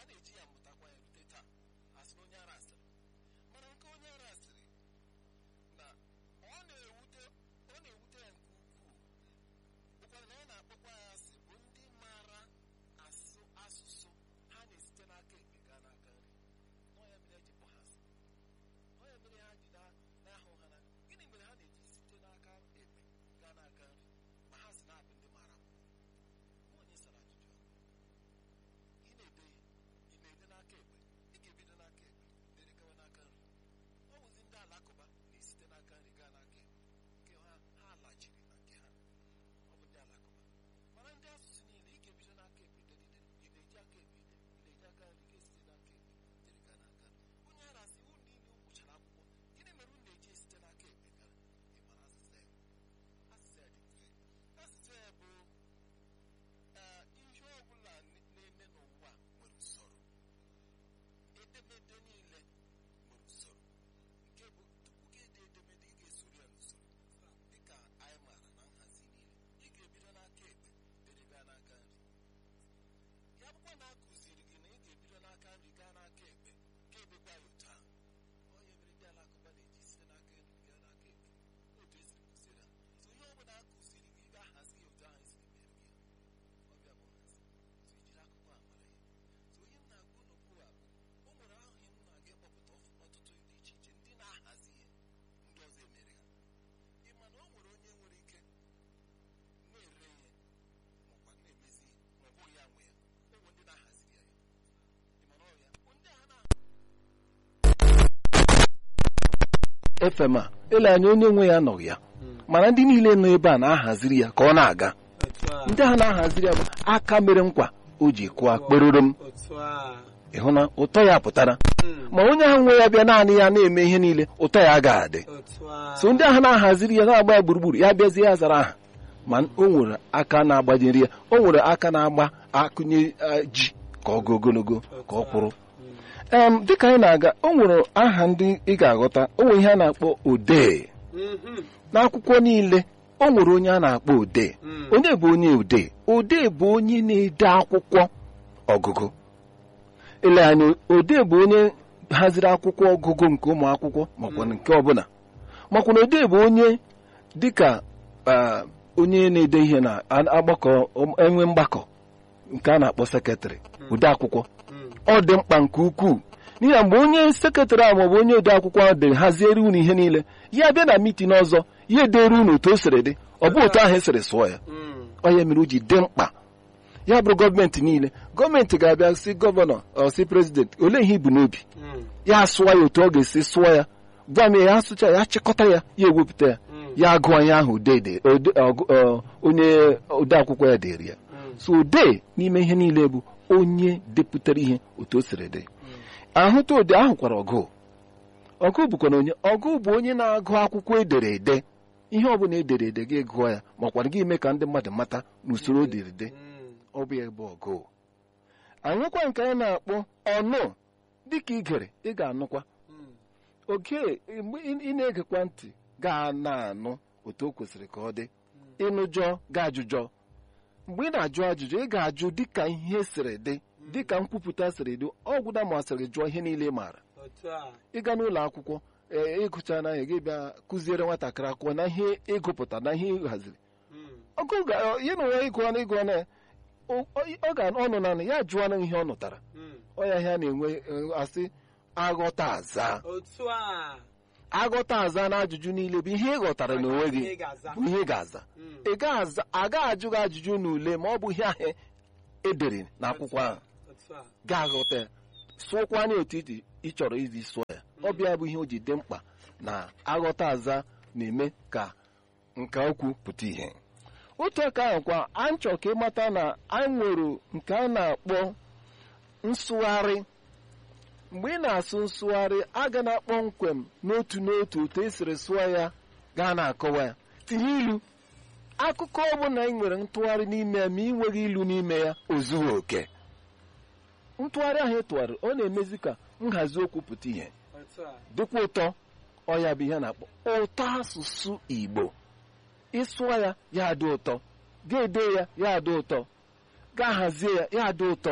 a na-eji ya mụtakwa ya rute taa asị na onye ara asịrị mana nke onye ara asịrị na ọ na-ewute ọ na-ewute ya nke ukwuu bụkwara na ọ na-akpọkwa ya asị bụ ndị maara asụ asụsụ ha na-esite n'aka ekpe gaa n'aka nri ọ ya mere eji kpọ ha asị ọ ya mere ha ji na- na-ahụ ha na gịnị mere ha na-eji site n'aka ekpe gaa n'aka nri ma ha si na-abụ ndị maara akwụkwọ onye sara ajụjụ a ị na-ede ihe ị na-ede n'aka ekpe ị ga-ebido n'aka ekpe dere gawa n'aka nri ọ bụzi ndị alakụba na-esite n'aka nri gaa n'aka ekpe nke ha ha lachiri na nke ha ọ bụ ndị alakụba mana ndị asụsụ niile ị ga-ebido n'aka ekpe deride ị na-eji aka ekpe ide ị na-eji aka nri ga-esite n'aka ekpe dere gaa n'aka nri onye ara sị unu niile ụkwụchara akwụkwọ gịnị mere unu na-eji esite n'aka ekpe gara ị mara asịsa ya asịsa ya dị mfe asịsa ya bụ ee ihe ọbụla na-eme n'ụwa nwere usoro edemede niile nwere usoro nke bụ tupu gị ede edemede ị ga-esuru ya n'usoro dịka anyị maara na nhazi niile ị ga-ebido n'aka ekpe dere gaa n'aka nri ya bụkwa na a kụziri gị na ị ga-ebido n'aka nri gaa n'aka ekpe ka edekwa ya otu ahụ ọ ya mere ndị alakụba na-eji site n'aka nri gaa n'aka ekpe otu esiri kụziri ha so ihe ọ bụla a kụziri gị ị ga-ahazi ya otu ahụ esiri mere gị ya ọbịa bụ nhazi so ijiri akụkọ a mara ya so ihe m na-agwa unu bụ a bụ o nwere ahụ ihe m na-aga ịkpọpụta ọf- ọtụtụ dị iche iche ndị na-ahazi ihe ndị ọzọ emere ha ị ma na o nwere onye nwere ike na-ere ihe makwa na-emezi ihe ma ọ bụghị ya nwe ya o nwere ndị na-ahaziri ya ya ị ma na ọ ya ndị a na fm a ele anya onye nwe ya nọghị ya mana ndị niile nọ ebe a na-ahaziri ya ka ọ na-aga otu a ndị ahụ na-ahaziri ya bụ aka mere nkwa o ji kụọ kperoro m otu a ịhụ na ụtọ ya pụtara Mm, ma onye ahụ nwe ya bịa naanị ya na-eme ihe niile ụtọ ya agaghị adị otu a so ndị ahụ na-ahaziri ya na-agba ya gburugburu ya bịazie ya zara aha ma o nwere aka na-agbajiri ya o nwere aka na-agba akụnye eh, ji ka ọ gaa ogologo ka ọ kwụrụ em dịka anyị na-aga o nwere aha ndị ị ga-aghọta o nwere ihe a na-akpọ odee Mhm, n'akwụkwọ niile o nwere onye a na-akpọ odee mm, onye bụ onye odee odee bụ onye na-ede akwụkwọ ọgụgụ ele anya odee bụ onye haziri akwụkwọ ọgụgụ nke ụmụ akwụkwọ makwa nke ọbụla makwa na odee bụ onye dịka ah, onye na-ede ihe na agbakọ enwe mgbakọ nke a na-akpọ sekretarị ode akwụkwọ mm, ọ dị mkpa nke ukwuu n'ihi na mgbe onye sekretarị ahụ maọbụ onye ode akwụkwọ ahụ dere haziere unu ihe niile ya bịa na mitin ọzọ ya edere unu otu o siri dị ọ bụ otu ahụ esiri sụọ ya mm, ọ ya mere o ji dị mkpa ya bụrụ gọọmenti niile gọọmenti ga-abịa si gọvanọ ọ si prezidenti olee ihe ibu n'obi mm, ya sụọ ya otu ọ ga-esi sụọ ya gwa m ya ya sụcha ya chịkọta ya ya ewepụta ya mm, ya agụọ ihe ahụ ode ede- ode- ọgụ- ọ, onye ode akwụkwọ ya dere ya mm, so odee n'ime ihe niile bụ onye depụtara ihe otu o siri dị ahụta ode ahụkwara ọgụ ọgụ bụkwa na onye ọgụ bụ onye na-agụ akwụkwọ edere ede ihe ọbụla edere ede gị gụọ ya makwara gị ime ka ndị mmadụ mata n'usoro edere ede mm, ọ bụ ya bụ ọgụ anyụkwa nke a na-akpọ ọnụ dịka igere ị ga-anụkwa mm, oge mgbe ị ị na-egekwa ntị gaa na-anụ otu o kwesịrị ka ọ dị ịnụjọ ga ajụjọ mgbe ị na-ajụ ajụjụ ị ga-ajụ dịka ihe siri dị dịka nkwupụta siri dị ọgwụda masịrị jụọ ihe niile ị maara otu a ịga n'ụlọ akwụkwọ ee ịgụcha na ya gị bịa kụziere nwatakịrị akwụkwọ na ihe ịgụpụta na ihe ị haziri mm, ọgụ ga- ya na onwe ịgụọ na ịgụọ na ya ọ ọ ga ọnụ na ya jụọ na ihe ọ nụtara mm, ọ ya ihe a na-enwe eh, asị aghọta aza otu a aghọta aza na ajụjụ niile bụ ihe ị ghọtara n'onwe gị Ihe ị ga-aza. bụ ihe ị ga-aza Mm, ị ga-aza agaghị ajụ gị ajụjụ n'ule ma ọ bụ ihe ahụ edere n'akwụkwọ ahụ otu a ga-aghọta ya sụọkwanye otu ị ị chọrọ izi sụọ ya ọ bịa bụ ihe o ji dị mkpa na aghọta aza na-eme ka nka okwu pụta ihe otu aka ahụ kwa anyị chọrọ ka ịmata na anyị nwere nke a na-akpọ nsụgharị mgbe ị na-asụ nsụgharị aga na kpọmkwem n'otu n'otu otu esiri sụọ ya gaa na-akọwa ya tinye ilu akụkọ ọbụla ị nwere ntụgharị n'ime ya ma ị nweghị ilu n'ime ya o zughị oke ntụgharị ahụ ị tụgharị ọ na-emezi ka nhazi okwu pụta ihe otu a dịkwa ụtọ ọ ya bụ ihe a na-akpọ ụtọ asụsụ Igbo ịsụọ ya ya adị ụtọ ga-ede ya ya adị ụtọ ga hazie ya ya adị ụtọ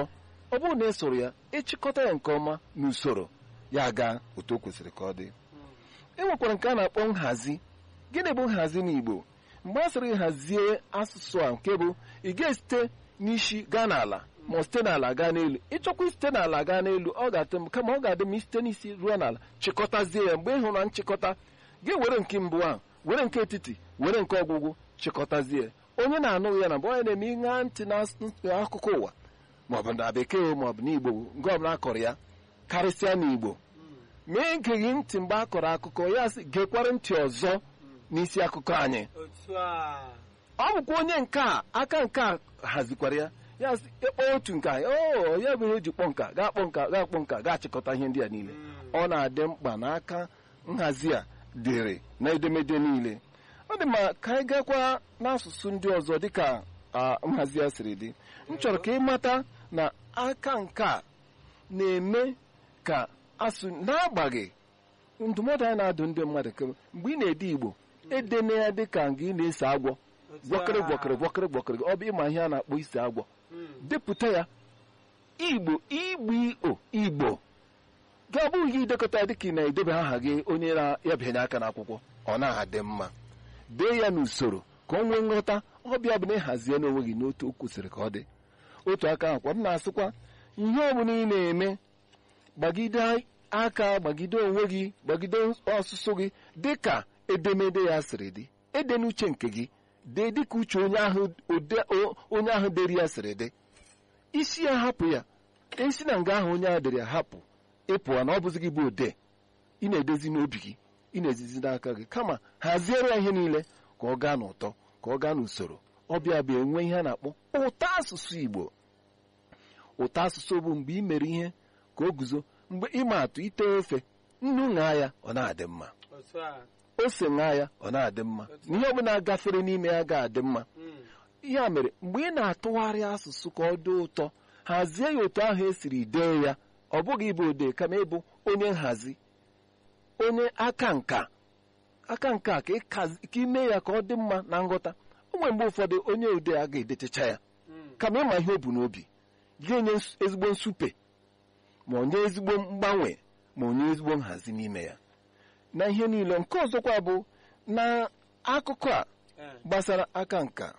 ọ bụrụ na ị soro ya ịchịkọta ya nke ọma n'usoro ya gaa otu o kwesịrị ka ọ dị e nwekwara nke a na-akpọ nhazi gịnị bụ nhazi n'Igbo mgbe a sịrị hazie asụsụ a nke bụ ị ga-esite n'isi gaa n'ala ma ọ site n'ala gaa n'elu ịchọkwa site n'ala gaa n'elu ọ ga-atụ m kama ọ ga-adị m site n'isi ruo n'ala chịkọtazie ya mgbe ị hụrụ na nchịkọta gị were nke mbụ ahụ were nke etiti were nke ọgwụgwụ chịkọtazie onye na-anụ ya na mgbe onye na-eme ịṅa ntị n'akụkọ ụwa maọbụ na bekee maọbụ n'Igbo nke ọbụla akọrọ ya karịsịa n'Igbo ma egeghị ntị mgbe a kọrọ akụkọ ya sị gekwara ntị ọzọ n'isi akụkọ anyị otu a ọ bụkwa onye nke a aka nke a hazikwara ya ya sị ịkpọ otu nke a o ya bụ ihe o ji kpọ nka gaa kpọ nka gaa kpọ nka gaa chịkọta ihe ndị a niile ọ na-adị mkpa na aka nhazi a dịrị na edemede niile ọ dị ma ka anyị gakwa n'asụsụ ndị ọzọ dịka a, nhazi a siri dị m chọrọ ka ị mata na aka nke a na-eme ka asụ n'agbaghị ndụmọdụ anyị na-adụ ndị mmadụ ka mgbe ị na-ede Igbo edena ya dịka nga ị na-ese agwọ gwọkịrị gwọkịrị gwọkịrị gwọkịrị ọ bụ ịma ihe a na-akpọ ise agwọ depụta ya Igbo igbo iko Igbo gị ọ bụghị gị idekọta dịka ị na-edebe aha gị onye na-abịanye aka n'akwụkwọ ọ na-adị mma dee ya n'usoro ka ọ nwee nghọta ọbịa bụ na ịhazie n'onwe gị n'otu o kwesịrị ka ọ dị otu aka akwa m na-asịkwa ihe ọ bụla ị na-eme gbagide aka gbagide onwe gị gbagide ọsụsụ gị dịka edemede ya sịrị dị ede n'uche nke gị dee dịka uche onye ahụ ode- o- onye ahụ dere ya sịrị dị isi ya hapụ ya esi na nga ahụ onye ahụ dere ya hapụ ịpụwa na ọ bụzi gị bụ ode ị na-edezi n'obi gị ị na-ezizi n'aka gị kama haziere ya ihe niile ka ọ gaa n'ụtọ ka ọ gaa n'usoro ọbịa bụ enwe ihe a na-akpọ ụtọ asụsụ Igbo ụtọ asụsụ bụ mgbe ị mere ihe ka o guzo mgbe ịma atụ ite ofe nnu ṅaa ya ọ na-adị mma otu a ose ṅaa ya ọ na-adị mma na ihe ọbụla gafere n'ime ya ga-adị mma Mm. ya mere mgbe ị na-atụgharị asụsụ ka ọ dị ụtọ hazie ya otu ahụ esiri dee ya ọ bụghị ịbụ odee kama ịbụ onye nhazi onye aka nka aka nka ka ịkazi- ka ime ya ka ọ dị mma na nghọta o nwere mgbe ụfọdụ onye odee a ga-edechacha ya Mm. kama ịma ihe o bu n'obi ga-enye ns- ezigbo nsupe ma onye ezigbo mgbanwe ma onye ezigbo nhazi n'ime ya na ihe niile nke ọzọkwa bụ na akụkọ a Eh. gbasara aka nka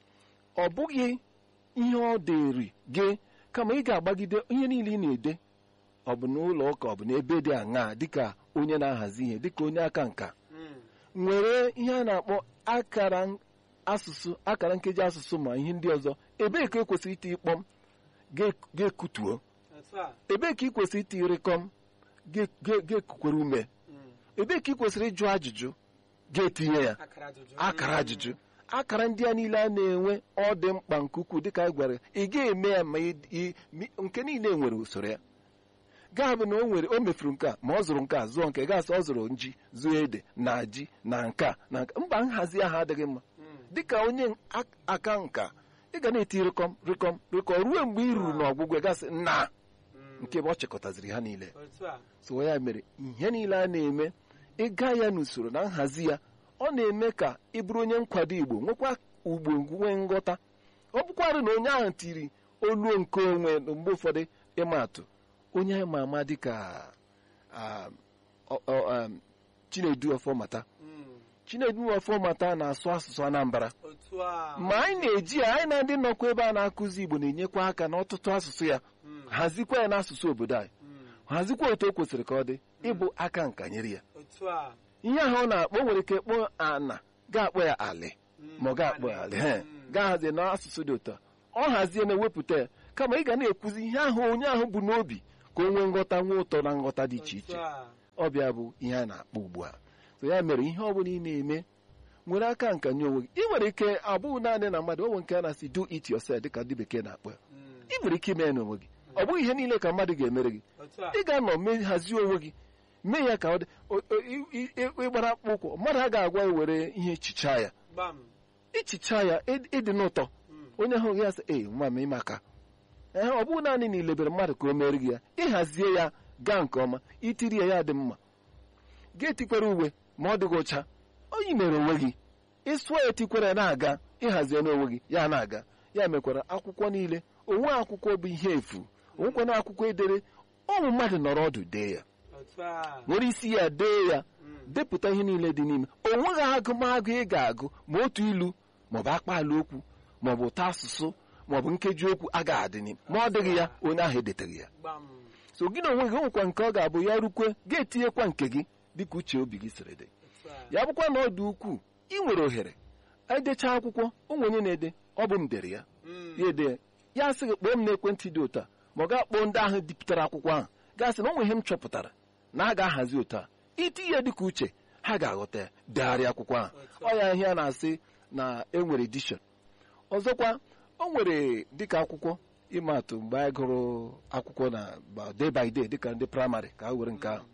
ọ bụghị ihe ọ dịrị gị kama ị ga-agbagide ihe niile ị na-ede ọ bụ n'ụlọ ụka ọ bụ n'ebe dị aṅaa dịka onye na-ahazi ihe dịka onye aka nka Mm. nwere ihe a na-akpọ akara n- asụsụ akara nkeji asụsụ ma ihe ndị ọzọ ebee ka ekwesịrị iti ịkpọm ga- ga-ekutuo otu a ebee ka ị kwesịrị iti ịrịkọm ga- ga- ga-ekukwere ume Mm. ebee ka ị kwesịrị ịjụ ajụjụ ga-etinye ya akara ajụjụ akara Mm. ajụjụ akara ndị a niile a na-enwe ọ dị mkpa nke ukwuu dịka anyị gwara ị ga-eme ya ma ị- ị- mi- nke niile nwere usoro ya gaa bụ na o nwere o mefuru nke a ma ọ zụrụ nke a zụọ nke gasị ọ zụrụ nji zụọ ede na ji na nke a na nke mba nhazi ahụ adịghị mma Mm. dịka onye ak- aka nka ị ga na-eti rịkọm rịkọm rịkọm ruo mgbe ị ruru n'ọgwụgwụ gasị na Mm. nke ebe ọ chịkọtaziri ha niile otu a so ya mere ihe niile a na-eme ịga ya n'usoro na nhazi ya ọ na-eme ka ị bụrụ onye nkwado Igbo nwekwa ugbo nwee nghọta ọ bụkwarụ na onye ahụ tiri olu nke onwe na mgbe ụfọdụ ịma atụ onye anyị ma ama dịka ah, ọ- ọ, um, Chinedu Ọfọmata Mm. Chinedu Ọfọmata na-asụ asụsụ Anambra otu a ma anyị na-eji ya anyị na ndị nọkwa ebe a na-akụzi Igbo na-enyekwa aka n'ọtụtụ asụsụ ya Mm. hazikwa ya n'asụsụ obodo anyị Mm. hazikwa otu o kwesịrị ka ọ dị ịbụ aka nka nyere ya otu a ihe ahụ ọ na-akpọ o nwere ike kpọọ ana ga-akpọ ya alị Mm. ma ọ ga-akpọ ya alị he Mm. gaa hazie n'asụsụ dị ụtọ ọ hazie na-ewepụta ya kama ị ga na-ekwuzi ihe ahụ onye ahụ bụ n'obi ka o nwee nghọta nwee ụtọ na nghọta dị iche otu iche a ọbịa bụ ihe a na-akpọ ugbu a so ya mere ihe ọ bụla ị na-eme nwere aka nka nye onwe gị ị nwere ike abụghị naanị na mmadụ o nwere nke a na-asị do it yourself dịka ndị bekee na-akpọ ya Mm. ị nwere ike ime ya n'onwe gị ọ bụghị ihe niile ka mmadụ ga-emere gị otu a ị ga-anọ mee hazie onwe gị mee ya ka ọ dị o- o- i- i- i- ịgbara akpụkpọ ụkwụ mmadụ a ga-agwa ya were ihe chichaa ya gbam ichicha ya ịd- ịdị n'ụtọ Mm. onye ahụ ya sị ee nwa m ịmaka ee ọ bụghị naanị na ilebere mmadụ ka o mere gị ya ịhazie ya gaa nke ọma itiri ya ya dị mma ga-etikwere uwe ma ọ dịghị ụcha onye mere onwe gị ịsụọ ya etikwere ya na-aga ịhazie n'onwe gị ya na-aga ya mekwara akwụkwọ niile onwe akwụkwọ bụ ihe efu onwekwana akwụkwọ edere ụmụ mmadụ nọrọ ọdụ dee ya otu a nwere isi ya dee ya Mm. depụta ihe niile dị n'ime o nweghị agụmagụ ị ga-agụ ma otu ilu maọbụ akpaala okwu maọbụ ụtọ asụsụ maọbụ nkeji okwu agaghị adị n'ime ma ọ dịghị ya onye ahụ edeteghị ya gbam so gị na onwe gị nwekwa nke ọ ga-abụ ya rukwe ga-etinyekwa nke gị dịka uche obi gị siri dị otu a ya bụkwa na ọ dị ukwuu ị nwere ohere edecha akwụkwọ ụmụ onye na-ede ọ bụ m dere ya Mm. ya ede ya sị gị kpọọ m n'ekwentị dị ụtọ a ma ọ ga-akpọ ndị ahụ dipụtara akwụkwọ ahụ gasị na o nwe ihe m chọpụtara na a ga-ahazi ụtọ a iti ya dịka uche ha ga-aghọta ya degharịa akwụkwọ ahụ ọ ya ihe a na-asị na enwere edishọn ọzọkwa o nwere dịka akwụkwọ ịmatụ mgbe anyị gụrụ akwụkwọ na ba- day by day dịka ndị praịmarị ka a were nke ahụ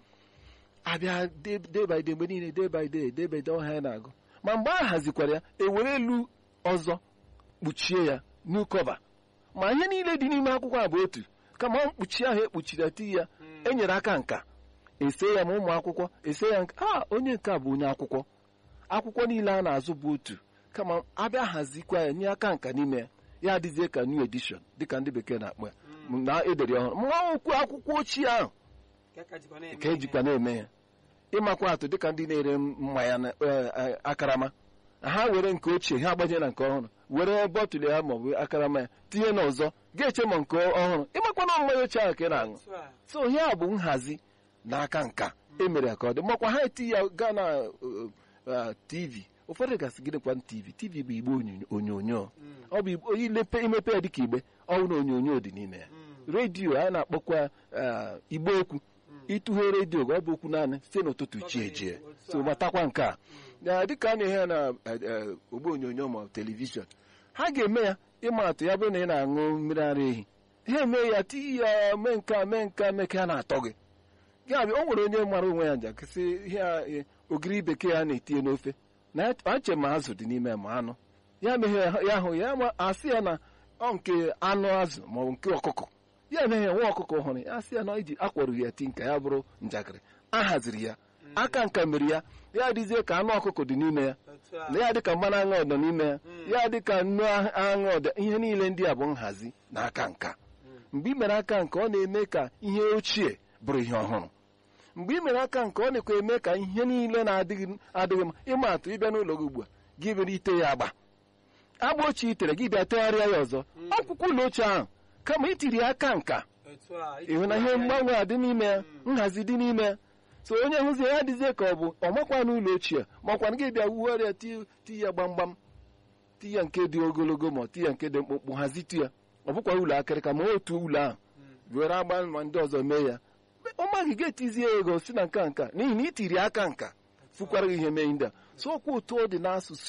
abịa day day by day mgbe niile day by day day by day ọha ya na-agụ ma mgbe a hazikwara ya ewere elu ọzọ kpuchie ya new cover ma ihe niile dị n'ime akwụkwọ a bụ otu kama mkpuchi ahụ ekpuchiri ati ya enyere aka nka ese ya ma ụmụ akwụkwọ ese ya nka a onye nke a bụ onye akwụkwọ akwụkwọ niile a na-azụ bụ otu kama abịa hazikwa ya nye aka nka n'ime ya ya adịzie ka new edition dịka ndị bekee na-akpọ ya na edere ya ọhụrụ ma okwu akwụkwọ ochie ahụ Nke ka jikwa na-eme ka ejikwa na-eme ya ịmakwa atụ dịka ndị na-ere mmanya na eh, eh, akarama ha were nke ochie ha agbanye na nke ọhụrụ were bọtụlụ ya maọbụ akarama ya tinye n'ọzọ ga-eche ma nke ọhụrụ ịmakwa na mmanya ochie ahụ ka ị na-aṅụ otu a so ihe a bụ nhazi n'aka nka emere ya ka ọ dị makwa ha eti ya gaa na uh, uh, tv ụfọdụ gasị gịnịkwa tv tv bụ igbe onyonyo- onyonyo Mm. ọ bụ igbe- ilepe imepe ya dịka igbe ọnwụ na onyonyo dị n'ime ya Mm. redio a na-akpọkwa uh, igbe okwu ịtụghe redio ọ bụ okwu naanị site n'ụtụtụ chie jie so matakwa nke a na dịka a na-ehe ya na eh, eh, ogbe onyonyo ma telivishọn ha ga-eme ya ịma atụ ya bụrụ na ị na-aṅụ mmiri ara ehi ha eme ya tii ya mee nke a mee nke a mee ka ya na-atọ gị ya bụ o nwere onye mara onwe ya njakịsị ihe a, eh, ogiri bekee a na-etinye n'ofe na ya- ache ma azụ dị n'ime ma anụ ya meghe ya hụ ya ma asị ya na ọ nke anụ azụ maọbụ nke ọkụkọ ya emeghe nwa ọkụkọ hụrụ ya asị ya na iji akwarụ ya ti nka ya bụrụ njakịrị a haziri ya aka nka mere ya ya dịzie ka anụ ọkụkọ dị n'ime ya otu a na ya dịka mmanụ aṅụ ọdọ n'ime ya Mm. ya dịka nnu aṅụ ọdọ ihe niile ndị a bụ nhazi na aka nka mgbe ị mere aka nka ọ na-eme ka ihe ochie bụrụ ihe ọhụrụ mgbe ị mere aka nka ọ na-ekwe eme ka ihe niile na-adịghị adịghị mma ịma atụ ịbịa n'ụlọ gị ugbu a gị bere ite ya agba agba ochie itere gị bịa tegharịa ya ọzọ akwụkwọ ụlọ ochie ahụ kama itiri ya aka nka otu a ịhụ na ihe mgbanwe a dị n'ime ya nhazi dị n'ime ya so onye hụzie ya dịzie ka ọ bụ ọ makwa n'ụlọ ochie makwana gị bịa wugharịa ti ti ya gbamgbam ti ya nke dị ogologo ma ti ya nke dị mkpụmkpụ hazitu ya ọ bụkwa ụlọ akịrịka ma otu ụlọ ahụ were agba ma ndị ọzọ mee ya ọ maghị ga-etizie ya ego si na nka nka n'ihi na itiri aka nka fụkwara gị ihe mee ndị a so okwu otu ọ dị n'asụsụ